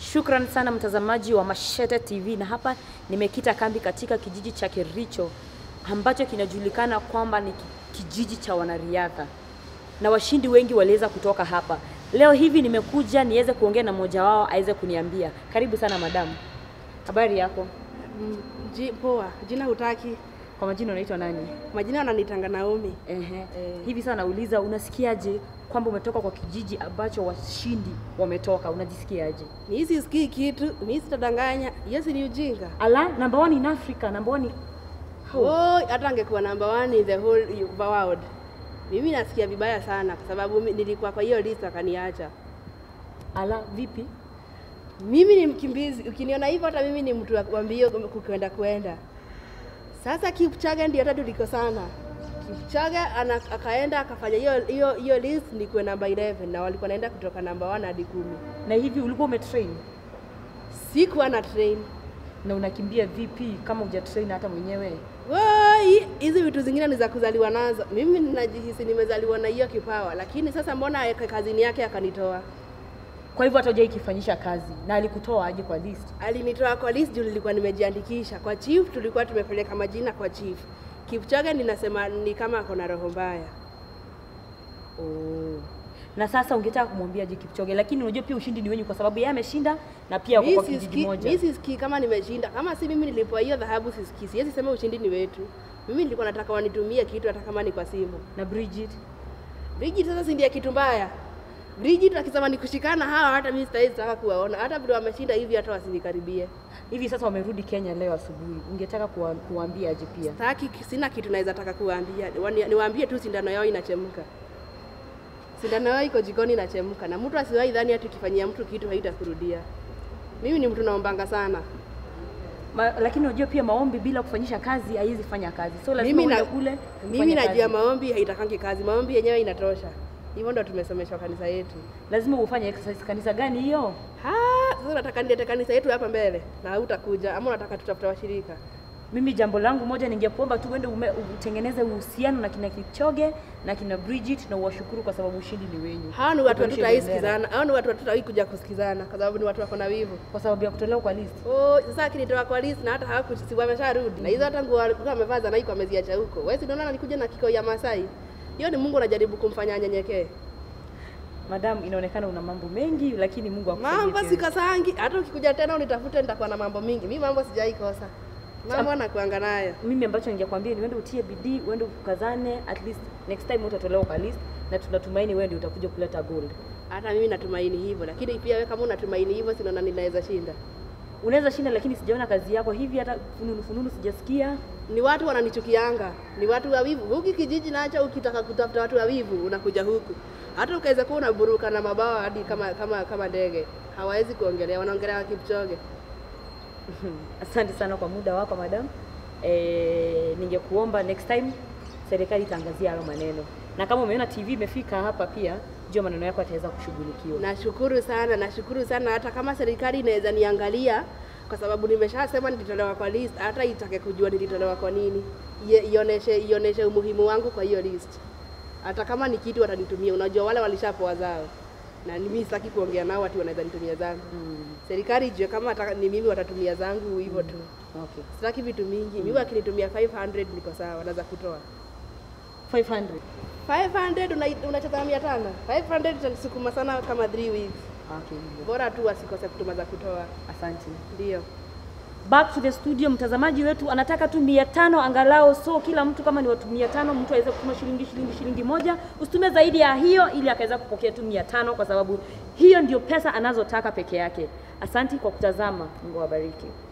Shukran sana mtazamaji wa Mashete TV, na hapa nimekita kambi katika kijiji cha Kericho ambacho kinajulikana kwamba ni ki- kijiji cha wanariadha na washindi wengi waliweza kutoka hapa. Leo hivi nimekuja niweze kuongea na mmoja wao aweze kuniambia. Karibu sana madamu, habari yako? Mm, ji- Poa, jina hutaki? Kwa majina unaitwa nani? Majina wananitanga Naomi. Ehe. Hivi sasa nauliza, unasikiaje kwamba umetoka kwa kijiji ambacho washindi wametoka? Unajisikiaje? Mimi sisikii kitu, mimi sitadanganya. Hiyo si ni ujinga. Ala, number one in Africa, number one in... How? Oh, hata angekuwa number one in the whole world. Mimi nasikia vibaya sana kwa sababu mi- nilikuwa kwa hiyo list akaniacha. Ala, vipi? Mimi ni mkimbizi, ukiniona hivyo hata mimi ni mtu wa wa mbio kukwenda kwenda. Sasa Kipchoge ndio hata tulikosana. Kipchoge ana, akaenda akafanya hiyo hiyo hiyo list nikuwe namba 11 na walikuwa naenda kutoka namba 1 hadi kumi. Na hivi ulikuwa umetrain Sikuwa na train. na unakimbia vipi kama hujatrain hata mwenyewe? Woi, hizi vitu zingine ni za kuzaliwa nazo. Mimi ninajihisi nimezaliwa na hiyo kipawa, lakini sasa mbona aweke kazini yake akanitoa? Kwa hivyo hata hujai kifanyisha kazi na alikutoa aje kwa list? Alinitoa kwa list juu nilikuwa nimejiandikisha kwa chief, tulikuwa tumepeleka majina kwa chief. Kipchoge ninasema ni kama ako na roho mbaya. Oh. Na sasa ungetaka kumwambia je Kipchoge, lakini unajua pia ushindi ni wenyu kwa sababu yeye ameshinda na pia wako Mimi kwa kijiji sisikii moja. mimi sisikii kama nimeshinda. Kama si mimi nilipewa hiyo dhahabu sisikii. Siwezi sema ushindi ni wetu. Mimi nilikuwa nataka wanitumie kitu hata kama ni kwa simu. Na Bridget Bridget sasa si ndiye kitu mbaya. Bridget akisema ni kushikana hawa hata mimi sitawezi taka kuwaona. Hata vile wameshinda hivi hata wasinikaribie. hivi sasa wamerudi Kenya leo asubuhi, ungetaka kuwa, kuwaambia aje pia? Sitaki, sina kitu naweza taka kuwaambia. Wani- Niwaambie tu sindano yao inachemka. Sindano yao iko jikoni inachemka, na mtu asiwahi dhani ati ukifanyia mtu kitu haitakurudia. Mimi ni mtu naombanga sana. Ma, lakini unajua pia maombi bila kufanyisha kazi haiwezi fanya kazi, so lazima Mimi uende na- kule Mimi ufanye najua kazi. maombi haitakangi kazi, maombi yenyewe inatosha. Hivyo ndo tumesomeshwa kanisa yetu. lazima ufanye exercise. Kanisa gani hiyo? Ha, sasa unataka nilete kanisa yetu hapa mbele na hautakuja ama unataka tutafuta washirika? Mimi jambo langu moja, ningekuomba tu uende ume- utengeneze uhusiano na kina Kipchoge na kina Bridget na uwashukuru kwa sababu ushindi ni wenyu. Hao ni watu Upeperushe bendera. hatutaisikizana, hao ni watu hatutawahi kuja kusikizana kwa sababu ni watu wako na wivu. kwa sababu ya kutolewa kwa list. Oh, sasa akinitoa kwa list na hata hawaku si wamesharudi. Na hizo hata nguo alikuwa amevaa za Nike ameziacha huko. Wewe si unaona alikuja na kikoi ya Masai? Hiyo ni Mungu anajaribu kumfanya anyenyekee. Madam, inaonekana una mambo mengi, lakini Mungu akusaidie. Mambo pia. sikasangi, hata ukikuja tena unitafute nitakuwa na mambo mingi. Mimi mambo sijai kosa. Mambo nakuanga nayo. Mimi ambacho ningekwambia ni uende utie bidii, uende ukazane, at least next time utatolewa kwa list, na tunatumaini wewe ndio utakuja kuleta gold. Hata mimi natumaini hivyo, lakini pia wewe kama unatumaini hivyo, sinaona ninaweza shinda. Unaweza shinda, lakini sijaona kazi yako hivi, hata fununu fununu sijasikia. Ni watu wananichukianga, ni watu wawivu. Huki kijiji nacho, ukitaka kutafuta watu wawivu unakuja huku. Hata ukaweza kuwa unaburuka na mabawa hadi kama kama kama ndege, hawawezi kuongelea, wanaongelea Kipchoge. Asante sana kwa muda wako madam. E, ningekuomba next time serikali itaangazia hayo maneno, na kama umeona TV imefika hapa pia, jua maneno yako yataweza kushughulikiwa. Nashukuru sana, nashukuru sana. Hata kama serikali inaweza niangalia, kwa sababu nimeshasema nilitolewa kwa list, hata itake kujua nilitolewa kwa nini, Ie- ionyeshe ionyeshe umuhimu wangu kwa hiyo list. Hata kama ni kitu watanitumia, unajua wale walishapoa zao, na mimi sitaki kuongea nao ati wanaweza nitumia zangu. Serikali ijue kama hata ni mimi watatumia zangu hivyo tu. Okay. Sitaki vitu mingi. Mimi wakinitumia 500 niko sawa, naweza kutoa 500. 500 una- unacheza mia tano 500 itanisukuma sana kama 3 weeks. Okay, hivyo. Bora tu wasikose kutuma za kutoa. Asante. Ndio. Back to the studio, mtazamaji wetu anataka tu mia tano angalau, so kila mtu kama ni watu mia tano mtu aweze kutuma shilingi shilingi shilingi moja, usitume zaidi ya hiyo, ili akaweza kupokea tu mia tano kwa sababu hiyo ndio pesa anazotaka peke yake. Asanti kwa kutazama, Mungu awabariki.